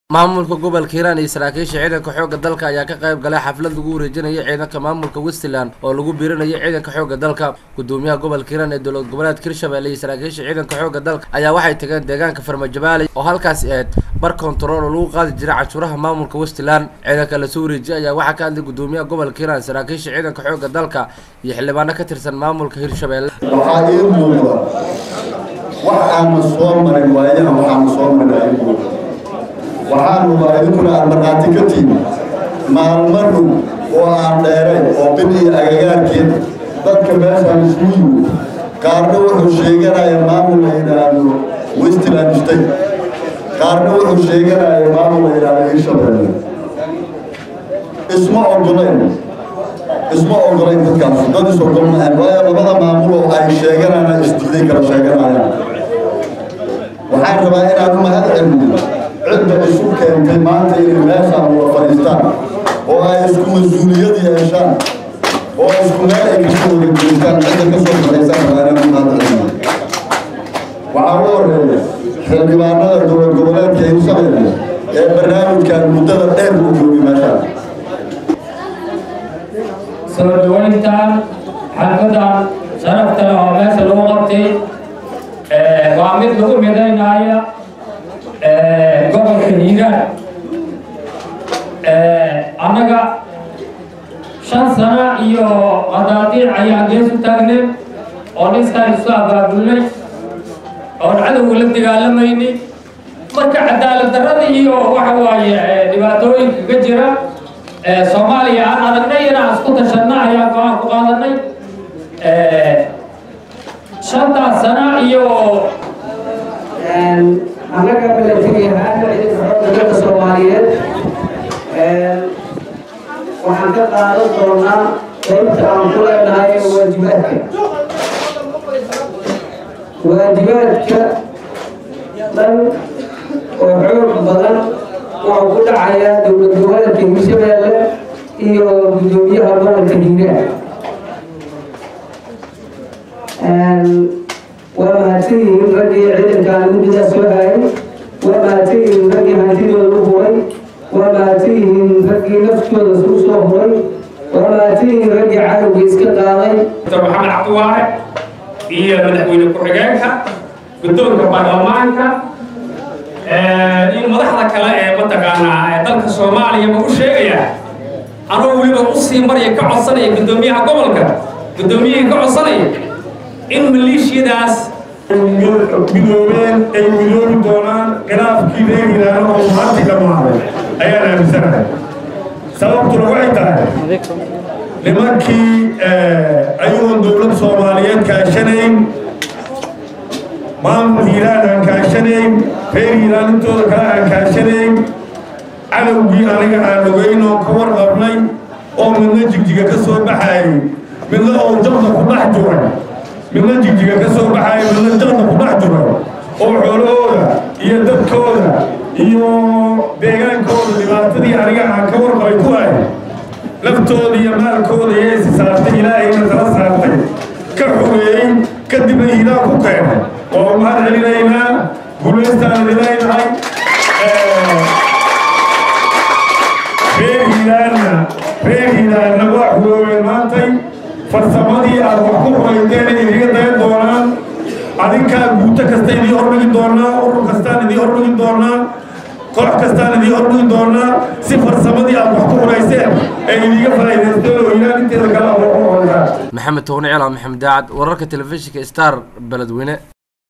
maamulka gobolka hiiraan iyo saraakiisha ciidanka xoogga dalka ayaa ka qayb galay xaflad lagu wareejinayo ciidanka maamulka westland oo lagu biirinayo ciidanka xoogga dalka gudoomiyaha gobolka hiiraan ee dowlad goboleedka hirshabelle iyo saraakiisha ciidanka xoogga dalka ayaa waxay tageen deegaanka farmajabaale oo halkaasi ahayd bar kontarool oo lagu qaadi jiray canshuuraha maamulka westland ciidanka lasoo wareejiyay ayaa waxaa ka hadlay gudoomiyaha gobolka hiiraan saraakiisha ciidanka xoogga dalka iyo xildhibaano ka tirsan maamulka hirshabelle waxaa ii muuqda wax aanu soo marin waayahan waxaanu soo marin aa ii muuqda waxaanu waa idinkuna aad markhaati ka tiimi maalmo dhow oo aan dheerayn oo bil iyo agagaarkeed dadka meeshaan isugu yimid qaarna wuxuu sheeganaya maamul la yidhaahdo westland state qaarna wuxuu sheeganaya maamul la yidhaahdo hirshabelle isma ogolayn isma ogolayn dadkaas dad is ogol maahan waayo labada maamul oo ay sheeganayaan isdiiday kala sheeganayaan waxaan rabaa inaan u mahad celiyo cidda isu keentay maanta inay meeshaan wada fadhiistaan oo ay isku mas-uuliyad yeeshaan oo isku meel ay kasoo wada jeestaan cidda ka soo shaqaysaan rabaa inaan u mahad celiyo waxaa u horeeya xildhibaanada dowlad goboleedka hirshabelle ee barnaamijkan muddada dheer u joogay meeshaan soo dhawayntan xalfadan sharafta leh oo meesha lagu qabtay waa mid lagu midaynaya gobolka hiiraan annaga shan sano iyo qadaadiic ayaan gees u taagnay oo dhiskaan isu abaabulnay oon cadowga la dagaalamayni marka cadaalad darrada iyo waxa waaye dhibaatooyinka ka jira soomaaliya aan aragnay inaan isku tashanna ayaan go-aan ku qaadanay shantaas sana iyo annaga milatariyahaan ciidanka xoogga dalka soomaaliyeed waxaan ka qaadan doonaa qaybta aan ku leenahay waajibaadka waajibaadka dhan oo xoog badan wuxuu ku dhacayaa dowlad goboleedka hirshabelle iyo gudoomiyaha gobolka hiiraan waa mahadsan yihiin raggii ciidankaan muddadaa soo hayay waa mahadsan yihiin raggii hantidooda u huray waa mahadsan yihiin raggii naftooda suu soo huray waa mahadsan yihiin raggii cadowga iska qaaday dr maxamed cabdiwaare iyo madaxweyne ku-xigeenka guddoonka baarlamaanka in madaxda kale ee mataqaanaa ee dalka soomaaliya ma u sheegayaa anuu weliba usii marya ka codsanaya guddoomiyaha gobolka guddoomiyihii ka codsanaya in maleeshiyadaas midoobeen ay midoobi doonaan khilaafkii reer hiiraano oo maanta dhammaaday ayaan aaminsanahay sababtuna waxay tahay nimankii ayagoon dowlad soomaaliyeed kaashanayn maamul hiiraan aan kaashanayn reer hiiraan intooda kale aan kaashanayn cadowgii aniga aan ogeyn oo ka warqabnay oo midna jigjiga ka soo baxayay midna oo jabda ku dhex juray midna jigjiga ka soo baxaya midna jaqda ku dhex jiro oo xoolahooda iyo dadkooda iyo deegaankooda dhibaatadii aniga aan ka warqabay ku ahay laftooda iyo maalkooda iyo isi saartay ilaahayna tala saartay ka xumeeyey kadibna hiiraan ku keenay oo mahad celinaynaa guulaystaan idinaynahay reer hiiraanna reer hiiraanna waa xugoobeen maantay farsamadii aad wax ku xurayteen ay idiga dayan doonaan adinkaa guuto kasta idii hordhigi doonaa urur kastaan idii hordhigi doonaa koox kastaan idii hordhigi doonaa si farsamadii aad wax ku xurayseen ay idiga faa'iidaysteen oo hiiraan inteeda kale aad wax ku xuraysaan maxamed toone cilaan maxamed daacad wararka telefishinka star beledweyne